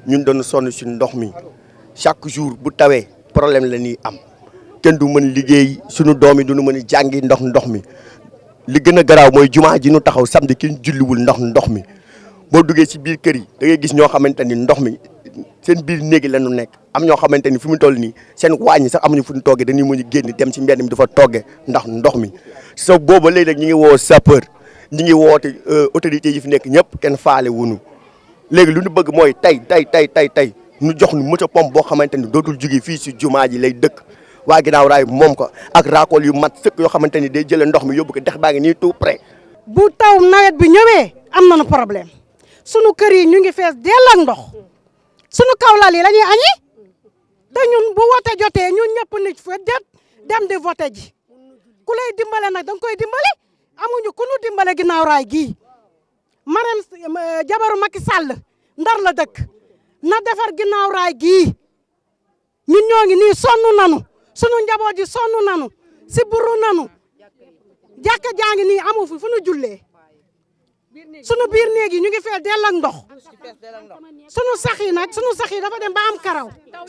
ñun doon sonn si ndox mi chaque jour bu tawee problème la ñuy am kenn du mën liggéey suñu doom yi duñu mën a jàngi ndox ndox mi li gën a garaaw mooy jumaa ji ñu taxaw samedi kenn julliwul ndox ndox mi boo duggee si biir kër yi da ngay gis ñoo xamante ni ndox mi seen biir néegi la ñu nekk am ñoo xamante ni fi mu toll nii seen waañ sax amuñu fu ñu toggee dañuy mën a génn dem ci mbedd mi dafa toggee ndax ndox mi so booba léegi nag ñu ngi woo sapeur ñi ngi woote autorités yi fi nekk ñëpp kenn faale wunu léegi lu ñu bëgg mooy tey tey tey tey tey ñu jox ñu moto pompe boo xamante ni dootul jóge fii si jumaa ji lay dëkk waa ginnaaw raay moom ko ak raakool yu mat sëkk yoo xamante ni day jëlee ndox mi yóbbu ko dex baa ngi nii tout près bu taw nawet bi ñëwee am nañu problème sunu kër yi ñu ngi fees dell ak ndox sunu kawlal yi la ñuy añi te ñun bu wote jotee ñun ñëpp nit fa jët dem di vote ji ku lay dimbale nag danga koy dimbale amuñu ku nu dimbale ginnaaw raay gii Marème jabaru Macky Sall ndar la dëkk na defar ginnaaw raay gii ñun ñoo ngi nii sonn nanu sunu njaboot ji sonn nanu si buru nanu jàkka jaa ngi nii amu fi fu nu jullee sunu biir néeg yi ñu ngi fee dell ak ndox sunu sax yi nag sunu sax yi dafa dem ba am karaw